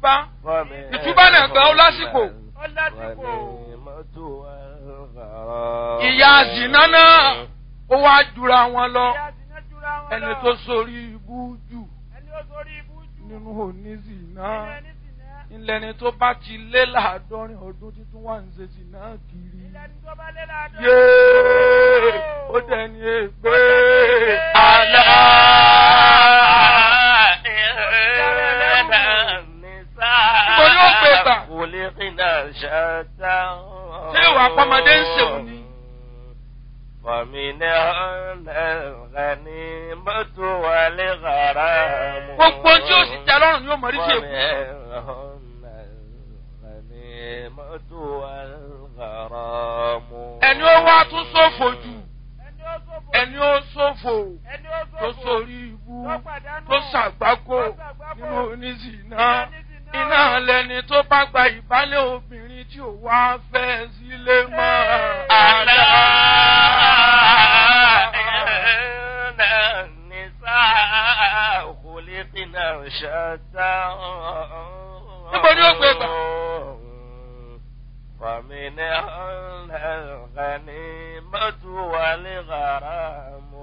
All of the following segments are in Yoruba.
túbá ìtúbá náà gbà ó lásìkò ó lásìkò. ìyá zìnà náà ó wá jura wọn lọ Ìyá Zina jura wọn ẹni lọ. tó sórí ibú jù ẹni ó sórí ibú jù. nínú òní zìnà nínú ẹni Zina. ńlẹni tó bá ti lé láàádọ́rin ọdún títún wà ń ṣe zìnà kiri ìlànà tó bá lé láàdọ́. yéé ó dẹni ègbé àlá. Ibo ni ó gbé gbà? Ṣé ìwà àpamọ́dé ń ṣèwọ̀n ni? Fàmìnà ọ̀nà mọ́tò wà lè gàrà mú. gbogbo tí ó sì tẹ lọ́rùn ni ó mọ̀ rí sí èkó. ẹni ó wá tún ṣòfò jù ẹni ó sófò. ẹni ó ṣòfò ẹni ó tó sófò. sórí ibú tó pàdánù. tó ṣàgbákò tó ṣàgbákò. nínú oníṣìná Nínú oníṣìná. iná lẹni tó bá gba ìbálẹ̀ obìnrin tí ò wá fẹ́ sílé mọ́ àlá. Níbo ni ó gbé gbà? Fàmìnà ọ̀nà mọ́tò wà lè gàrà mú.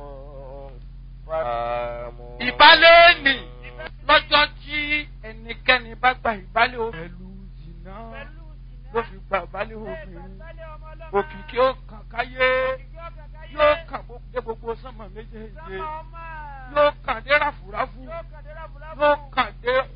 ìbálẹ̀ nì lọ́jọ́ tí ẹnikẹ́ni bá gba ìbálẹ̀ obìnrin pẹ̀lú jìnnà Pẹ̀lú Zina. ló fi gba ìbálẹ̀ Bẹ́ẹ̀ obìnrin gbàgbálẹ̀ ọmọ ọlọ́mọ. òkìkí ó kàn káyé Òkìkí ó kàn káyé. yóò kàn bó dé gbogbo sánmà méjèèjì Sánmà ọmọ. yóò kàn dé ráfúráfú Yóò kàn dé ráfúráfú. yóò kàn dé